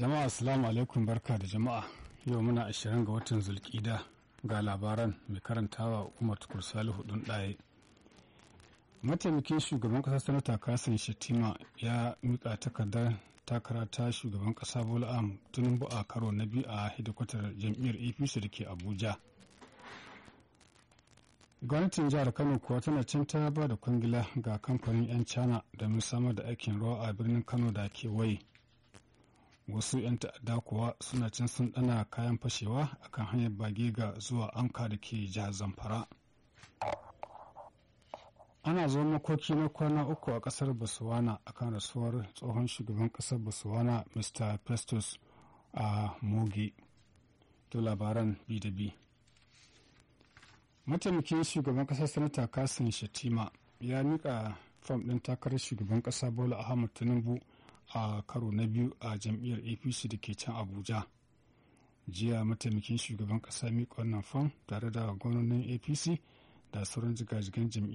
Jama'a assalamu alaikum barka da jama'a yau muna ashirin ga watan zulkida ga labaran mai karantawa Umar Tukur Salihu ɗin ɗaye. Mataimakin shugaban ƙasar sanata Kasim Shettima ya mika takardar takara ta shugaban ƙasa Bola Ahmed Tinubu a karo na biyu a hidikwatar jam'iyyar APC da ke Abuja. gwamnatin jihar kano kuwa tana can ta ba da kwangila ga kamfanin 'yan china domin samar da aikin rawa a birnin kano da kewaye wasu 'yan ta'adda kuwa suna can sun dana kayan fashewa akan hanyar bage ga zuwa anka da ke jihar zamfara ana zo makoki na kwana uku a kasar botswana akan rasuwar tsohon shugaban kasar botswana mr festus a mogi to labaran bi da bi mataimakin shugaban kasar sanata kasim shatima ya mika fam ɗin takarar shugaban ƙasa bola ahmad tinubu a karo na biyu a jam'iyyar apc da ke can abuja jiya mataimakin shugaban ƙasa mika wannan fam tare da gwamnonin apc da sauran jigajigan jam'iyyar